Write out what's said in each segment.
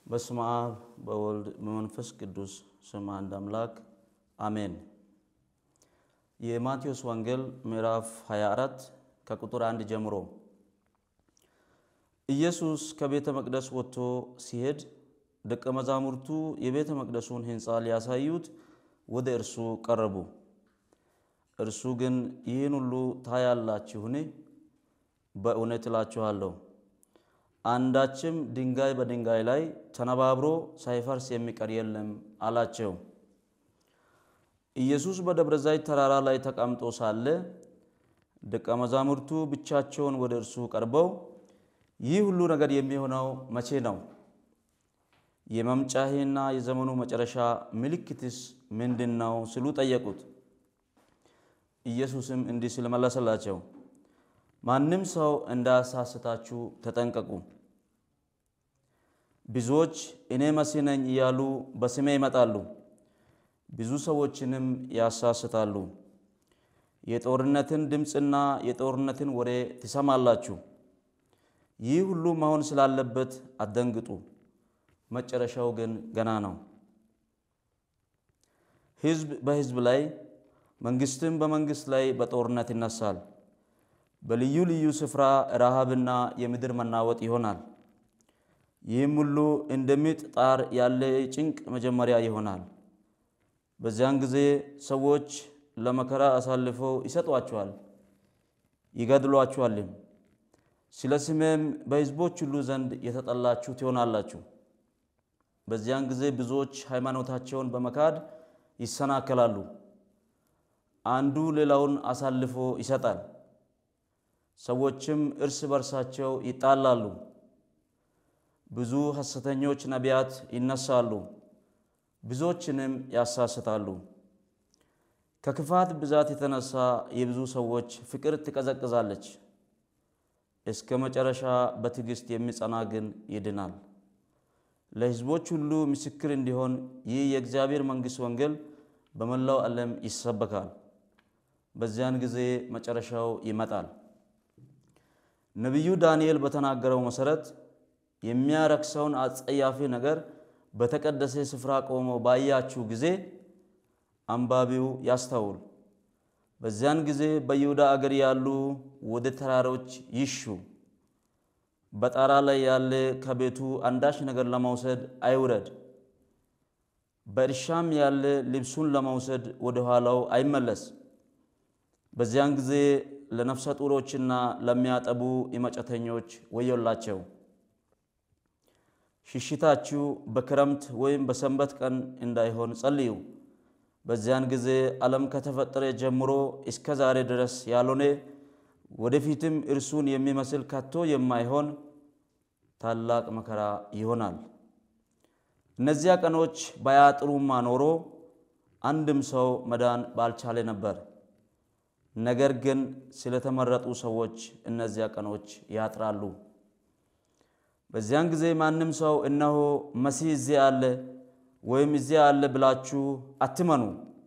በስመ አብ በወልድ በመንፈስ ቅዱስ ስም አንድ አምላክ አሜን። የማቴዎስ ወንጌል ምዕራፍ 24 ከቁጥር አንድ ጀምሮ ኢየሱስ ከቤተ መቅደስ ወጥቶ ሲሄድ ደቀ መዛሙርቱ የቤተ መቅደሱን ሕንፃ ሊያሳዩት ወደ እርሱ ቀረቡ። እርሱ ግን ይህን ሁሉ ታያላችሁን? በእውነት እላችኋለሁ አንዳችም ድንጋይ በድንጋይ ላይ ተነባብሮ ሳይፈርስ የሚቀር የለም አላቸው። ኢየሱስ በደብረ ዘይት ተራራ ላይ ተቀምጦ ሳለ ደቀ መዛሙርቱ ብቻቸውን ወደ እርሱ ቀርበው ይህ ሁሉ ነገር የሚሆነው መቼ ነው? የመምጫህና የዘመኑ መጨረሻ ምልክትስ ምንድን ነው? ሲሉ ጠየቁት። ኢየሱስም እንዲህ ሲል መለሰላቸው፣ ማንም ሰው እንዳያሳስታችሁ ተጠንቀቁ። ብዙዎች እኔ መሲህ ነኝ እያሉ በስሜ ይመጣሉ፣ ብዙ ሰዎችንም ያሳስታሉ። የጦርነትን ድምፅና የጦርነትን ወሬ ትሰማላችሁ። ይህ ሁሉ መሆን ስላለበት አትደንግጡ፣ መጨረሻው ግን ገና ነው። ሕዝብ በሕዝብ ላይ መንግስትም በመንግስት ላይ በጦርነት ይነሳል። በልዩ ልዩ ስፍራ ረሃብና የምድር መናወጥ ይሆናል። ይህም ሁሉ እንደ ምጥ ጣር ያለ ጭንቅ መጀመሪያ ይሆናል። በዚያን ጊዜ ሰዎች ለመከራ አሳልፈው ይሰጧችኋል፣ ይገድሏችኋልም። ስለ ስሜም በሕዝቦች ሁሉ ዘንድ የተጠላችሁ ትሆናላችሁ። በዚያን ጊዜ ብዙዎች ሃይማኖታቸውን በመካድ ይሰናከላሉ። አንዱ ሌላውን አሳልፎ ይሰጣል። ሰዎችም እርስ በርሳቸው ይጣላሉ። ብዙ ሐሰተኞች ነቢያት ይነሳሉ፣ ብዙዎችንም ያሳስታሉ። ከክፋት ብዛት የተነሳ የብዙ ሰዎች ፍቅር ትቀዘቅዛለች። እስከ መጨረሻ በትዕግሥት የሚጸና ግን ይድናል። ለሕዝቦች ሁሉ ምስክር እንዲሆን ይህ የእግዚአብሔር መንግሥት ወንጌል በመላው ዓለም ይሰበካል። በዚያን ጊዜ መጨረሻው ይመጣል። ነቢዩ ዳንኤል በተናገረው መሠረት የሚያረክሰውን አጸያፊ ነገር በተቀደሰ ስፍራ ቆሞ ባያችሁ ጊዜ አንባቢው ያስተውል። በዚያን ጊዜ በይሁዳ አገር ያሉ ወደ ተራሮች ይሹ። በጣራ ላይ ያለ ከቤቱ አንዳች ነገር ለመውሰድ አይውረድ። በእርሻም ያለ ልብሱን ለመውሰድ ወደ ኋላው አይመለስ። በዚያን ጊዜ ለነፍሰ ጡሮችና ለሚያጠቡ የመጨተኞች ወዮላቸው። ሽሽታችሁ በክረምት ወይም በሰንበት ቀን እንዳይሆን ጸልዩ። በዚያን ጊዜ ዓለም ከተፈጠረ ጀምሮ እስከ ዛሬ ድረስ ያልሆነ ወደፊትም እርሱን የሚመስል ከቶ የማይሆን ታላቅ መከራ ይሆናል። እነዚያ ቀኖች ባያጥሩማ ኖሮ አንድም ሰው መዳን ባልቻለ ነበር። ነገር ግን ስለተመረጡ ሰዎች እነዚያ ቀኖች ያጥራሉ። በዚያን ጊዜ ማንም ሰው እነሆ መሲህ እዚያ አለ ወይም እዚያ አለ ብላችሁ አትመኑ።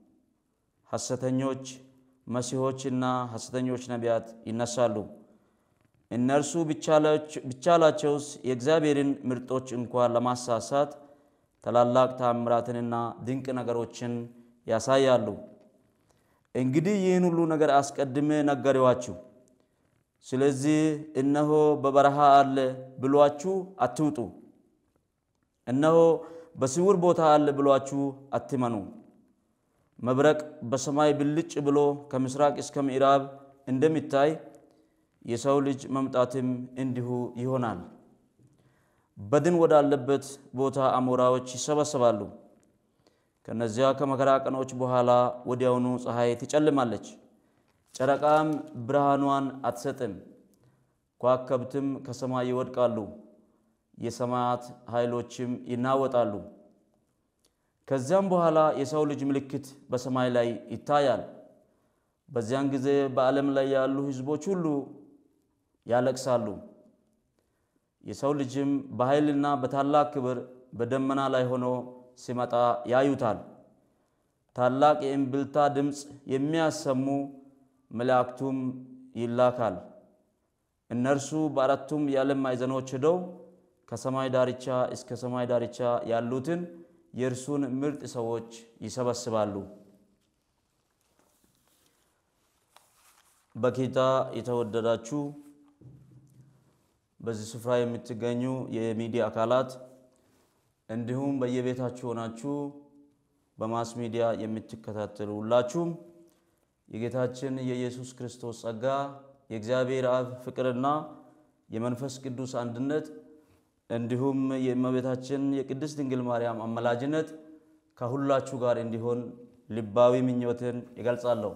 ሐሰተኞች መሲሖችና ሐሰተኞች ነቢያት ይነሳሉ። እነርሱ ቢቻላቸውስ የእግዚአብሔርን ምርጦች እንኳን ለማሳሳት ታላላቅ ታምራትንና ድንቅ ነገሮችን ያሳያሉ። እንግዲህ ይህን ሁሉ ነገር አስቀድሜ ነገሬዋችሁ። ስለዚህ እነሆ በበረሃ አለ ብሏችሁ አትውጡ። እነሆ በስውር ቦታ አለ ብሏችሁ አትመኑ። መብረቅ በሰማይ ብልጭ ብሎ ከምስራቅ እስከ ምዕራብ እንደሚታይ የሰው ልጅ መምጣትም እንዲሁ ይሆናል። በድን ወዳለበት ቦታ አሞራዎች ይሰበሰባሉ። ከነዚያ ከመከራ ቀኖች በኋላ ወዲያውኑ ፀሐይ ትጨልማለች፣ ጨረቃም ብርሃኗን አትሰጥም፣ ከዋክብትም ከሰማይ ይወድቃሉ፣ የሰማያት ኃይሎችም ይናወጣሉ። ከዚያም በኋላ የሰው ልጅ ምልክት በሰማይ ላይ ይታያል። በዚያን ጊዜ በዓለም ላይ ያሉ ሕዝቦች ሁሉ ያለቅሳሉ። የሰው ልጅም በኃይልና በታላቅ ክብር በደመና ላይ ሆኖ ሲመጣ ያዩታል። ታላቅ የእምብልታ ድምፅ የሚያሰሙ መላእክቱም ይላካል። እነርሱ በአራቱም የዓለም ማዕዘኖች ሄደው ከሰማይ ዳርቻ እስከ ሰማይ ዳርቻ ያሉትን የእርሱን ምርጥ ሰዎች ይሰበስባሉ። በጌታ የተወደዳችሁ በዚህ ስፍራ የምትገኙ የሚዲያ አካላት እንዲሁም በየቤታችሁ ሆናችሁ በማስ ሚዲያ የምትከታተሉ ሁላችሁም የጌታችን የኢየሱስ ክርስቶስ ጸጋ የእግዚአብሔር አብ ፍቅርና የመንፈስ ቅዱስ አንድነት እንዲሁም የእመቤታችን የቅድስት ድንግል ማርያም አመላጅነት ከሁላችሁ ጋር እንዲሆን ልባዊ ምኞትን ይገልጻለሁ።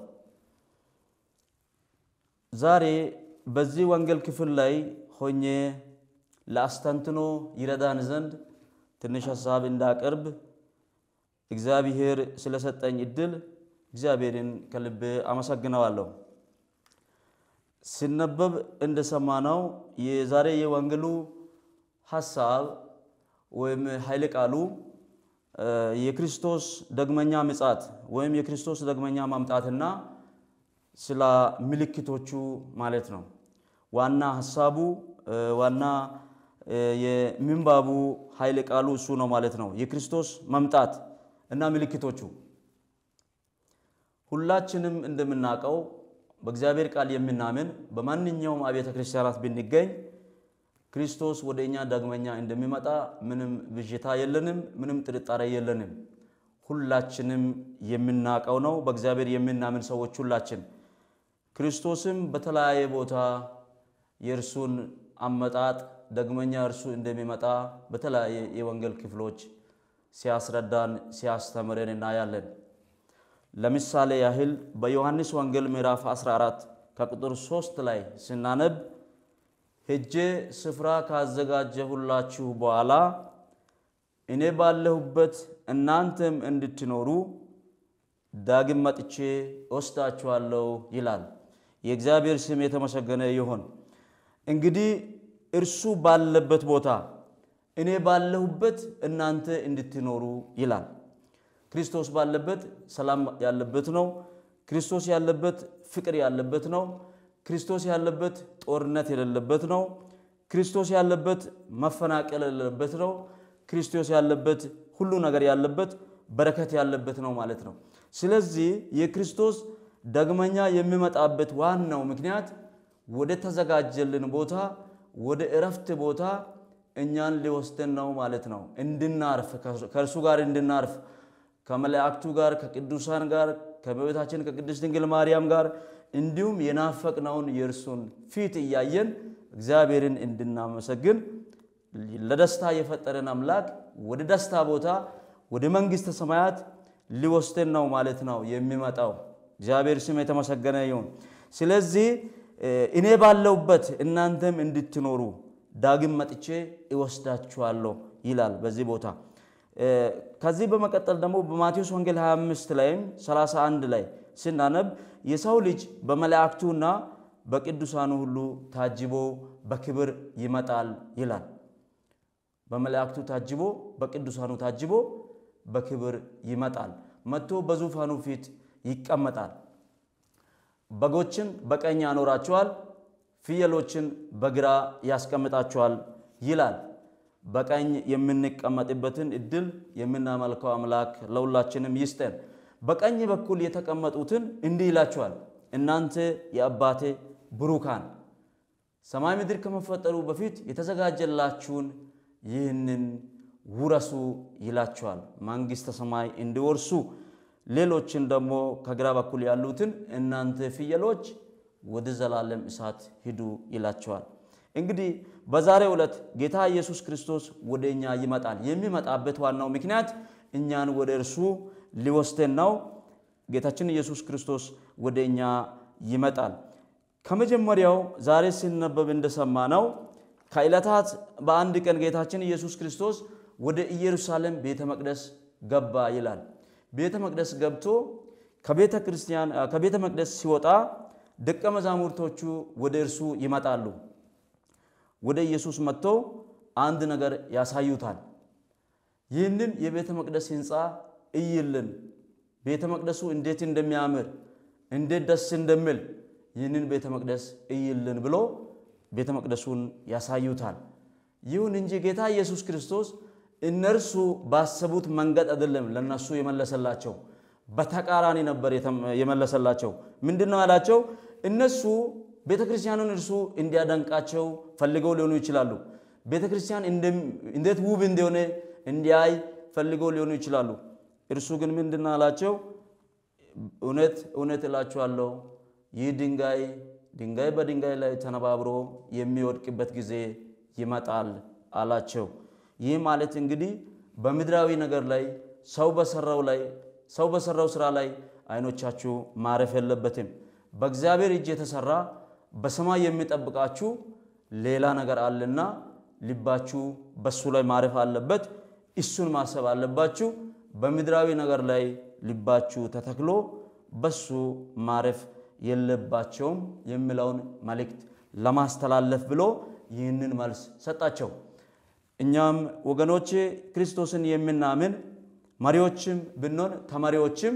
ዛሬ በዚህ ወንጌል ክፍል ላይ ሆኜ ለአስተንትኖ ይረዳን ዘንድ ትንሽ ሀሳብ እንዳቀርብ እግዚአብሔር ስለሰጠኝ እድል እግዚአብሔርን ከልቤ አመሰግነዋለሁ። ሲነበብ እንደሰማነው የዛሬ የወንጌሉ ሀሳብ ወይም ኃይለ ቃሉ የክርስቶስ ዳግመኛ ምጽአት ወይም የክርስቶስ ዳግመኛ ማምጣትና ስለ ምልክቶቹ ማለት ነው። ዋና ሀሳቡ ዋና የምንባቡ ኃይለ ቃሉ እሱ ነው ማለት ነው። የክርስቶስ መምጣት እና ምልክቶቹ ሁላችንም እንደምናውቀው በእግዚአብሔር ቃል የምናምን በማንኛውም አብያተ ክርስቲያናት ብንገኝ ክርስቶስ ወደ እኛ ዳግመኛ እንደሚመጣ ምንም ብዥታ የለንም፣ ምንም ጥርጣሬ የለንም። ሁላችንም የምናውቀው ነው። በእግዚአብሔር የምናምን ሰዎች ሁላችን ክርስቶስም በተለያየ ቦታ የእርሱን አመጣጥ ዳግመኛ እርሱ እንደሚመጣ በተለያየ የወንጌል ክፍሎች ሲያስረዳን ሲያስተምረን እናያለን። ለምሳሌ ያህል በዮሐንስ ወንጌል ምዕራፍ 14 ከቁጥር 3 ላይ ስናነብ ሄጄ ስፍራ ካዘጋጀሁላችሁ በኋላ እኔ ባለሁበት እናንተም እንድትኖሩ ዳግም መጥቼ እወስዳችኋለሁ ይላል። የእግዚአብሔር ስም የተመሰገነ ይሁን። እንግዲህ እርሱ ባለበት ቦታ እኔ ባለሁበት እናንተ እንድትኖሩ ይላል። ክርስቶስ ባለበት ሰላም ያለበት ነው። ክርስቶስ ያለበት ፍቅር ያለበት ነው። ክርስቶስ ያለበት ጦርነት የሌለበት ነው። ክርስቶስ ያለበት መፈናቀል የሌለበት ነው። ክርስቶስ ያለበት ሁሉ ነገር ያለበት በረከት ያለበት ነው ማለት ነው። ስለዚህ የክርስቶስ ዳግመኛ የሚመጣበት ዋናው ምክንያት ወደ ተዘጋጀልን ቦታ ወደ እረፍት ቦታ እኛን ሊወስደን ነው ማለት ነው። እንድናርፍ ከእርሱ ጋር እንድናርፍ ከመላእክቱ ጋር ከቅዱሳን ጋር ከእመቤታችን ከቅድስት ድንግል ማርያም ጋር እንዲሁም የናፈቅነውን የእርሱን ፊት እያየን እግዚአብሔርን እንድናመሰግን ለደስታ የፈጠረን አምላክ ወደ ደስታ ቦታ ወደ መንግሥተ ሰማያት ሊወስደን ነው ማለት ነው የሚመጣው። እግዚአብሔር ስም የተመሰገነ ይሁን። ስለዚህ እኔ ባለሁበት እናንተም እንድትኖሩ ዳግም መጥቼ እወስዳችኋለሁ ይላል በዚህ ቦታ። ከዚህ በመቀጠል ደግሞ በማቴዎስ ወንጌል 25 ላይም 31 ላይ ስናነብ የሰው ልጅ በመላእክቱና በቅዱሳኑ ሁሉ ታጅቦ በክብር ይመጣል ይላል። በመላእክቱ ታጅቦ በቅዱሳኑ ታጅቦ በክብር ይመጣል። መጥቶ በዙፋኑ ፊት ይቀመጣል። በጎችን በቀኝ ያኖራቸዋል፣ ፍየሎችን በግራ ያስቀምጣቸዋል ይላል። በቀኝ የምንቀመጥበትን እድል የምናመልከው አምላክ ለሁላችንም ይስጠን። በቀኝ በኩል የተቀመጡትን እንዲህ ይላቸዋል፣ እናንተ የአባቴ ብሩካን ሰማይ ምድር ከመፈጠሩ በፊት የተዘጋጀላችሁን ይህንን ውረሱ ይላቸዋል። መንግሥተ ሰማይ እንዲወርሱ ሌሎችን ደግሞ ከግራ በኩል ያሉትን እናንተ ፍየሎች ወደ ዘላለም እሳት ሂዱ ይላቸዋል። እንግዲህ በዛሬው ዕለት ጌታ ኢየሱስ ክርስቶስ ወደ እኛ ይመጣል። የሚመጣበት ዋናው ምክንያት እኛን ወደ እርሱ ሊወስደን ነው። ጌታችን ኢየሱስ ክርስቶስ ወደ እኛ ይመጣል። ከመጀመሪያው ዛሬ ሲነበብ እንደሰማ ነው ከዕለታት በአንድ ቀን ጌታችን ኢየሱስ ክርስቶስ ወደ ኢየሩሳሌም ቤተ መቅደስ ገባ ይላል። ቤተ መቅደስ ገብቶ ከቤተ ክርስቲያን ከቤተ መቅደስ ሲወጣ ደቀ መዛሙርቶቹ ወደ እርሱ ይመጣሉ። ወደ ኢየሱስ መጥተው አንድ ነገር ያሳዩታል። ይህንን የቤተ መቅደስ ሕንፃ እይልን፣ ቤተ መቅደሱ እንዴት እንደሚያምር እንዴት ደስ እንደሚል ይህንን ቤተ መቅደስ እይልን ብሎ ቤተ መቅደሱን ያሳዩታል። ይሁን እንጂ ጌታ ኢየሱስ ክርስቶስ እነርሱ ባሰቡት መንገድ አይደለም ለነሱ የመለሰላቸው፣ በተቃራኒ ነበር የመለሰላቸው። ምንድን ነው ያላቸው? እነሱ ቤተ ክርስቲያኑን እርሱ እንዲያደንቃቸው ፈልገው ሊሆኑ ይችላሉ። ቤተ ክርስቲያን እንዴት ውብ እንደሆነ እንዲያይ ፈልገው ሊሆኑ ይችላሉ። እርሱ ግን ምንድን ነው አላቸው? እውነት እውነት እላችኋለሁ ይህ ድንጋይ ድንጋይ በድንጋይ ላይ ተነባብሮ የሚወድቅበት ጊዜ ይመጣል አላቸው። ይህ ማለት እንግዲህ በምድራዊ ነገር ላይ ሰው በሰራው ላይ ሰው በሰራው ስራ ላይ አይኖቻችሁ ማረፍ የለበትም። በእግዚአብሔር እጅ የተሰራ በሰማይ የሚጠብቃችሁ ሌላ ነገር አለና ልባችሁ በሱ ላይ ማረፍ አለበት። እሱን ማሰብ አለባችሁ። በምድራዊ ነገር ላይ ልባችሁ ተተክሎ በሱ ማረፍ የለባቸውም የሚለውን መልእክት ለማስተላለፍ ብሎ ይህንን መልስ ሰጣቸው። እኛም ወገኖቼ ክርስቶስን የምናምን መሪዎችም ብንሆን ተመሪዎችም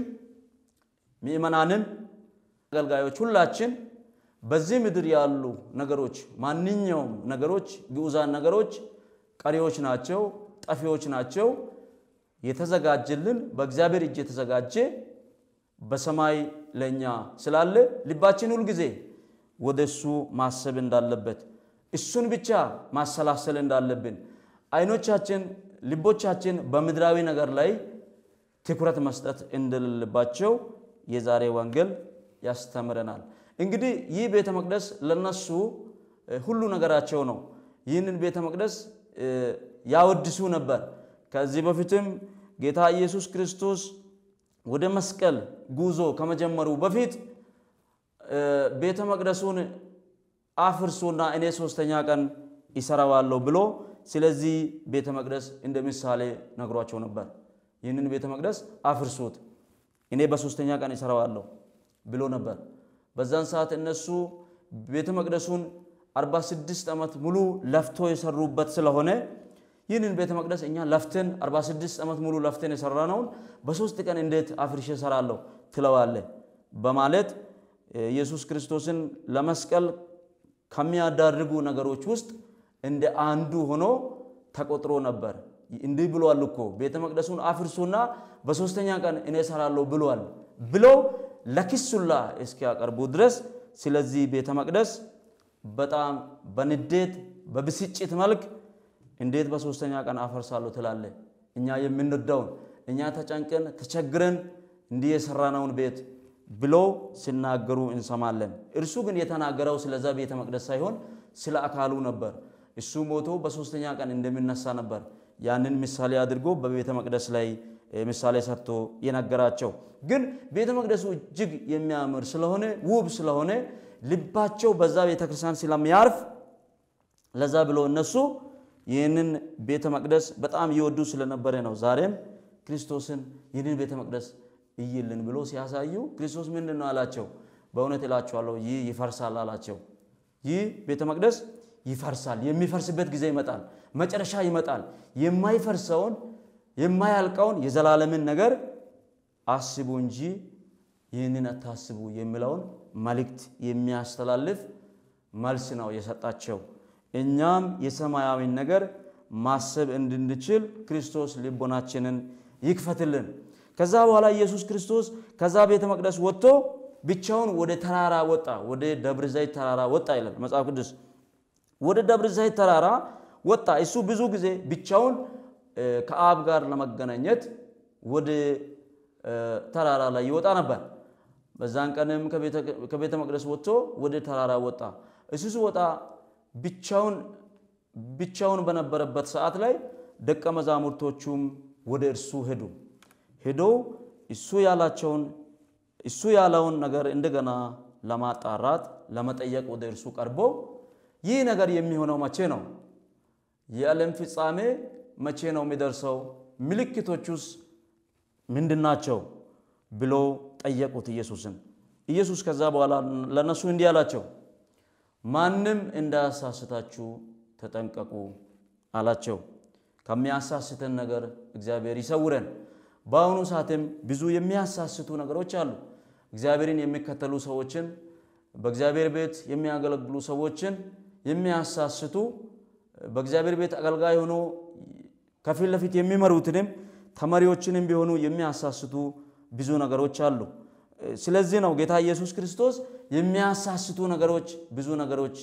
ምእመናንም አገልጋዮች ሁላችን በዚህ ምድር ያሉ ነገሮች ማንኛውም ነገሮች ግዑዛን ነገሮች ቀሪዎች ናቸው፣ ጠፊዎች ናቸው። የተዘጋጀልን በእግዚአብሔር እጅ የተዘጋጀ በሰማይ ለእኛ ስላለ ልባችን ሁልጊዜ ወደ እሱ ማሰብ እንዳለበት እሱን ብቻ ማሰላሰል እንዳለብን አይኖቻችን ልቦቻችን በምድራዊ ነገር ላይ ትኩረት መስጠት እንደሌለባቸው የዛሬ ወንጌል ያስተምረናል። እንግዲህ ይህ ቤተ መቅደስ ለነሱ ሁሉ ነገራቸው ነው። ይህንን ቤተ መቅደስ ያወድሱ ነበር። ከዚህ በፊትም ጌታ ኢየሱስ ክርስቶስ ወደ መስቀል ጉዞ ከመጀመሩ በፊት ቤተ መቅደሱን አፍርሱና እኔ ሶስተኛ ቀን ይሰራዋለሁ ብሎ ስለዚህ ቤተ መቅደስ እንደ ምሳሌ ነግሯቸው ነበር። ይህንን ቤተ መቅደስ አፍርሱት እኔ በሶስተኛ ቀን ይሰራዋለሁ ብሎ ነበር። በዛን ሰዓት እነሱ ቤተ መቅደሱን 46 ዓመት ሙሉ ለፍቶ የሰሩበት ስለሆነ ይህንን ቤተ መቅደስ እኛ ለፍተን 46 ዓመት ሙሉ ለፍተን የሰራነውን በሶስት ቀን እንዴት አፍርሼ እሰራለሁ ትለዋለ በማለት ኢየሱስ ክርስቶስን ለመስቀል ከሚያዳርጉ ነገሮች ውስጥ እንደ አንዱ ሆኖ ተቆጥሮ ነበር። እንዲህ ብሏል እኮ ቤተ መቅደሱን አፍርሱና በሶስተኛ ቀን እኔ እሰራለሁ ብሏል ብለው ለክሱላ እስኪያቀርቡ ድረስ ስለዚህ ቤተ መቅደስ በጣም በንዴት በብስጭት መልክ እንዴት በሶስተኛ ቀን አፈርሳለሁ ትላለ? እኛ የምንወደውን እኛ ተጨንቀን ተቸግረን እንዲህ የሰራነውን ቤት ብሎ ሲናገሩ እንሰማለን። እርሱ ግን የተናገረው ስለዛ ቤተ መቅደስ ሳይሆን ስለ አካሉ ነበር። እሱ ሞቶ በሶስተኛ ቀን እንደሚነሳ ነበር። ያንን ምሳሌ አድርጎ በቤተ መቅደስ ላይ ምሳሌ ሰርቶ የነገራቸው። ግን ቤተ መቅደሱ እጅግ የሚያምር ስለሆነ ውብ ስለሆነ ልባቸው በዛ ቤተ ክርስቲያን ስለሚያርፍ ለዛ ብሎ እነሱ ይህንን ቤተ መቅደስ በጣም እየወዱ ስለነበረ ነው። ዛሬም ክርስቶስን ይህንን ቤተ መቅደስ እይልን ብሎ ሲያሳዩ ክርስቶስ ምንድን ነው አላቸው? በእውነት እላችኋለሁ ይህ ይፈርሳል አላቸው። ይህ ቤተ መቅደስ ይፈርሳል። የሚፈርስበት ጊዜ ይመጣል። መጨረሻ ይመጣል። የማይፈርሰውን የማያልቀውን የዘላለምን ነገር አስቡ እንጂ ይህንን አታስቡ የሚለውን መልእክት የሚያስተላልፍ መልስ ነው የሰጣቸው። እኛም የሰማያዊን ነገር ማሰብ እንድንችል ክርስቶስ ልቦናችንን ይክፈትልን። ከዛ በኋላ ኢየሱስ ክርስቶስ ከዛ ቤተ መቅደስ ወጥቶ ብቻውን ወደ ተራራ ወጣ። ወደ ደብረ ዘይት ተራራ ወጣ ይላል መጽሐፍ ቅዱስ። ወደ ደብረ ዘይት ተራራ ወጣ። እሱ ብዙ ጊዜ ብቻውን ከአብ ጋር ለመገናኘት ወደ ተራራ ላይ ይወጣ ነበር። በዛን ቀንም ከቤተ መቅደስ ወጥቶ ወደ ተራራ ወጣ። እሱ ሲወጣ ብቻውን ብቻውን በነበረበት ሰዓት ላይ ደቀ መዛሙርቶቹም ወደ እርሱ ሄዱ። ሄደው እሱ ያላቸውን እሱ ያለውን ነገር እንደገና ለማጣራት ለመጠየቅ ወደ እርሱ ቀርበው ይህ ነገር የሚሆነው መቼ ነው? የዓለም ፍጻሜ መቼ ነው የሚደርሰው? ምልክቶቹስ ምንድናቸው? ብሎ ጠየቁት ኢየሱስን። ኢየሱስ ከዛ በኋላ ለነሱ እንዲህ አላቸው፣ ማንም እንዳያሳስታችሁ ተጠንቀቁ አላቸው። ከሚያሳስተን ነገር እግዚአብሔር ይሰውረን። በአሁኑ ሰዓትም ብዙ የሚያሳስቱ ነገሮች አሉ። እግዚአብሔርን የሚከተሉ ሰዎችን በእግዚአብሔር ቤት የሚያገለግሉ ሰዎችን የሚያሳስቱ በእግዚአብሔር ቤት አገልጋይ ሆኖ ከፊት ለፊት የሚመሩትንም ተመሪዎችንም ቢሆኑ የሚያሳስቱ ብዙ ነገሮች አሉ። ስለዚህ ነው ጌታ ኢየሱስ ክርስቶስ የሚያሳስቱ ነገሮች ብዙ ነገሮች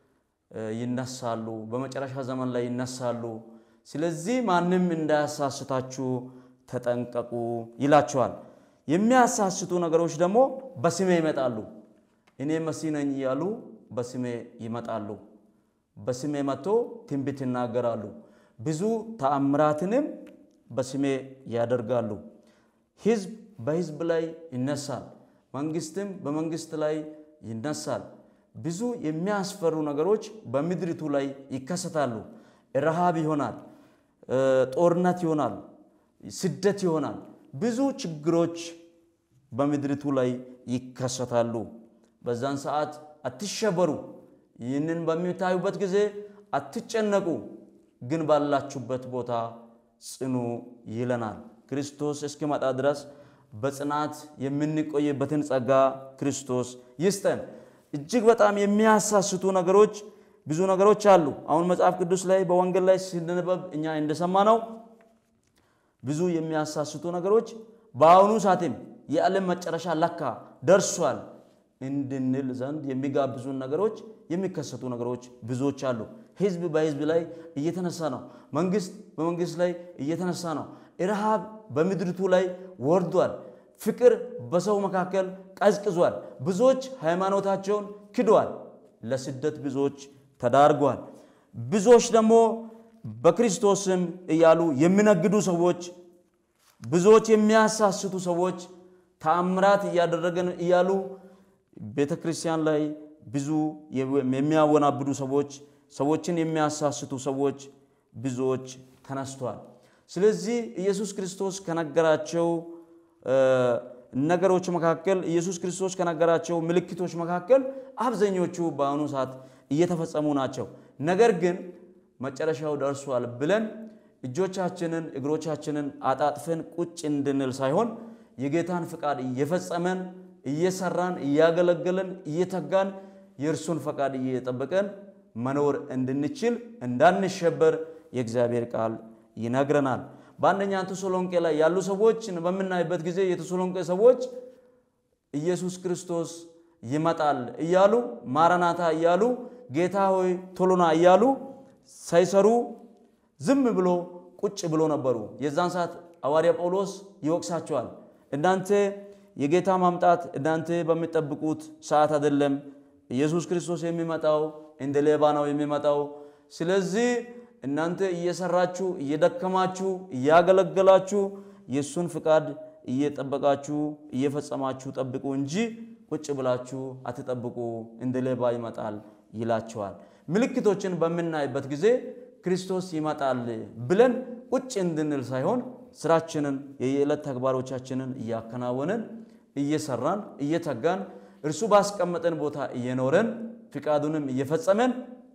ይነሳሉ፣ በመጨረሻ ዘመን ላይ ይነሳሉ። ስለዚህ ማንም እንዳያሳስታችሁ ተጠንቀቁ ይላቸዋል። የሚያሳስቱ ነገሮች ደግሞ በስሜ ይመጣሉ። እኔ መሲህ ነኝ እያሉ በስሜ ይመጣሉ። በስሜ መጥቶ ትንቢት ይናገራሉ። ብዙ ተአምራትንም በስሜ ያደርጋሉ። ሕዝብ በሕዝብ ላይ ይነሳል፣ መንግስትም በመንግስት ላይ ይነሳል። ብዙ የሚያስፈሩ ነገሮች በምድሪቱ ላይ ይከሰታሉ። ረሃብ ይሆናል፣ ጦርነት ይሆናል፣ ስደት ይሆናል። ብዙ ችግሮች በምድሪቱ ላይ ይከሰታሉ። በዛን ሰዓት አትሸበሩ። ይህንን በሚታዩበት ጊዜ አትጨነቁ፣ ግን ባላችሁበት ቦታ ጽኑ ይለናል። ክርስቶስ እስኪመጣ ድረስ በጽናት የምንቆይበትን ጸጋ ክርስቶስ ይስጠን። እጅግ በጣም የሚያሳስቱ ነገሮች ብዙ ነገሮች አሉ። አሁን መጽሐፍ ቅዱስ ላይ በወንጌል ላይ ሲነበብ እኛ እንደሰማነው ብዙ የሚያሳስቱ ነገሮች በአሁኑ ሰዓትም የዓለም መጨረሻ ለካ ደርሷል እንድንል ዘንድ የሚጋብዙን ነገሮች የሚከሰቱ ነገሮች ብዙዎች አሉ። ህዝብ በህዝብ ላይ እየተነሳ ነው። መንግስት በመንግስት ላይ እየተነሳ ነው። ረሃብ በምድሪቱ ላይ ወርዷል። ፍቅር በሰው መካከል ቀዝቅዟል። ብዙዎች ሃይማኖታቸውን ክደዋል። ለስደት ብዙዎች ተዳርጓል። ብዙዎች ደግሞ በክርስቶስም እያሉ የሚነግዱ ሰዎች፣ ብዙዎች የሚያሳስቱ ሰዎች ተአምራት እያደረገን እያሉ ቤተ ክርስቲያን ላይ ብዙ የሚያወናብዱ ሰዎች፣ ሰዎችን የሚያሳስቱ ሰዎች ብዙዎች ተነስተዋል። ስለዚህ ኢየሱስ ክርስቶስ ከነገራቸው ነገሮች መካከል ኢየሱስ ክርስቶስ ከነገራቸው ምልክቶች መካከል አብዛኞቹ በአሁኑ ሰዓት እየተፈጸሙ ናቸው። ነገር ግን መጨረሻው ደርሷል ብለን እጆቻችንን እግሮቻችንን አጣጥፈን ቁጭ እንድንል ሳይሆን የጌታን ፍቃድ እየፈጸመን እየሰራን እያገለገለን እየተጋን የእርሱን ፈቃድ እየጠበቀን መኖር እንድንችል እንዳንሸበር የእግዚአብሔር ቃል ይነግረናል። በአንደኛ ተሰሎንቄ ላይ ያሉ ሰዎችን በምናይበት ጊዜ የተሰሎንቄ ሰዎች ኢየሱስ ክርስቶስ ይመጣል እያሉ ማራናታ እያሉ ጌታ ሆይ ቶሎና እያሉ ሳይሰሩ ዝም ብሎ ቁጭ ብሎ ነበሩ። የዛን ሰዓት ሐዋርያ ጳውሎስ ይወቅሳቸዋል። እናንተ የጌታ ማምጣት እናንተ በሚጠብቁት ሰዓት አይደለም። ኢየሱስ ክርስቶስ የሚመጣው እንደ ሌባ ነው የሚመጣው። ስለዚህ እናንተ እየሰራችሁ እየደከማችሁ እያገለገላችሁ የእሱን ፍቃድ እየጠበቃችሁ እየፈጸማችሁ ጠብቁ እንጂ ቁጭ ብላችሁ አትጠብቁ፣ እንደ ሌባ ይመጣል ይላቸዋል። ምልክቶችን በምናይበት ጊዜ ክርስቶስ ይመጣል ብለን ቁጭ እንድንል ሳይሆን ስራችንን የየዕለት ተግባሮቻችንን እያከናወንን እየሰራን እየተጋን እርሱ ባስቀመጠን ቦታ እየኖረን ፍቃዱንም እየፈጸመን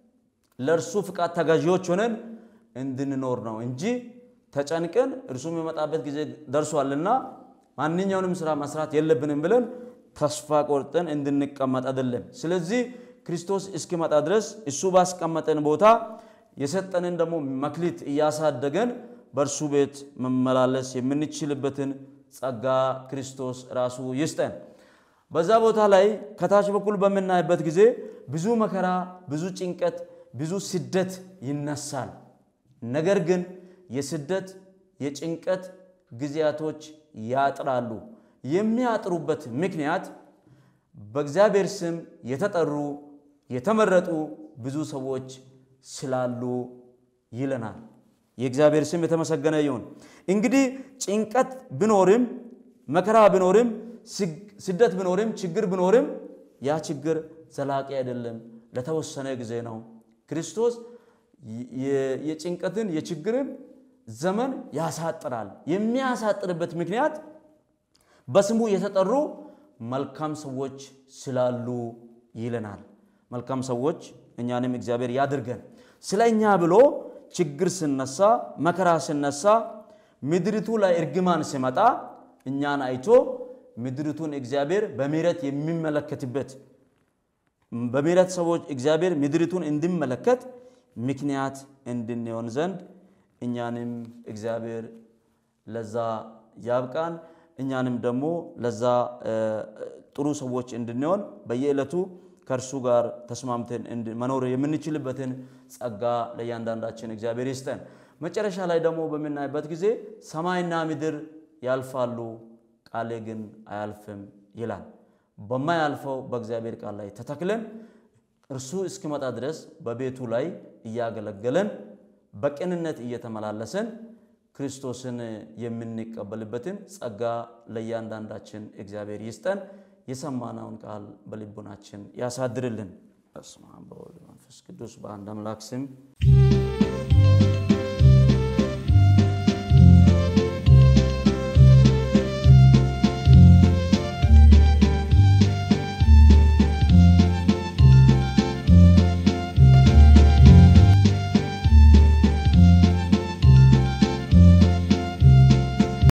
ለእርሱ ፍቃድ ተገዢዎች ሆነን እንድንኖር ነው እንጂ ተጨንቀን እርሱ የሚመጣበት ጊዜ ደርሷልና ማንኛውንም ስራ መስራት የለብንም ብለን ተስፋ ቆርጠን እንድንቀመጥ አይደለም። ስለዚህ ክርስቶስ እስኪመጣ ድረስ እሱ ባስቀመጠን ቦታ የሰጠንን ደግሞ መክሊት እያሳደገን በእርሱ ቤት መመላለስ የምንችልበትን ጸጋ ክርስቶስ ራሱ ይስጠን። በዛ ቦታ ላይ ከታች በኩል በምናይበት ጊዜ ብዙ መከራ፣ ብዙ ጭንቀት፣ ብዙ ስደት ይነሳል። ነገር ግን የስደት የጭንቀት ጊዜያቶች ያጥራሉ። የሚያጥሩበት ምክንያት በእግዚአብሔር ስም የተጠሩ የተመረጡ ብዙ ሰዎች ስላሉ ይለናል። የእግዚአብሔር ስም የተመሰገነ ይሁን። እንግዲህ ጭንቀት ቢኖርም መከራ ቢኖርም ስደት ቢኖርም ችግር ቢኖርም ያ ችግር ዘላቂ አይደለም፣ ለተወሰነ ጊዜ ነው። ክርስቶስ የጭንቀትን የችግርን ዘመን ያሳጥራል። የሚያሳጥርበት ምክንያት በስሙ የተጠሩ መልካም ሰዎች ስላሉ ይለናል። መልካም ሰዎች እኛንም እግዚአብሔር ያድርገን። ስለ እኛ ብሎ ችግር ስነሳ፣ መከራ ስነሳ፣ ምድሪቱ ላይ እርግማን ሲመጣ እኛን አይቶ ምድሪቱን እግዚአብሔር በምሕረት የሚመለከትበት በምሕረት ሰዎች እግዚአብሔር ምድሪቱን እንዲመለከት ምክንያት እንድንሆን ዘንድ እኛንም እግዚአብሔር ለዛ ያብቃን። እኛንም ደግሞ ለዛ ጥሩ ሰዎች እንድንሆን በየዕለቱ ከእርሱ ጋር ተስማምተን መኖር የምንችልበትን ጸጋ ለእያንዳንዳችን እግዚአብሔር ይስጠን። መጨረሻ ላይ ደግሞ በምናይበት ጊዜ ሰማይና ምድር ያልፋሉ፣ ቃሌ ግን አያልፍም ይላል። በማያልፈው በእግዚአብሔር ቃል ላይ ተተክለን እርሱ እስኪመጣ ድረስ በቤቱ ላይ እያገለገለን በቅንነት እየተመላለሰን ክርስቶስን የምንቀበልበትን ጸጋ ለእያንዳንዳችን እግዚአብሔር ይስጠን። የሰማነውን ቃል በልቡናችን ያሳድርልን። በስመ አብ በወልድ መንፈስ ቅዱስ በአንድ አምላክ ስም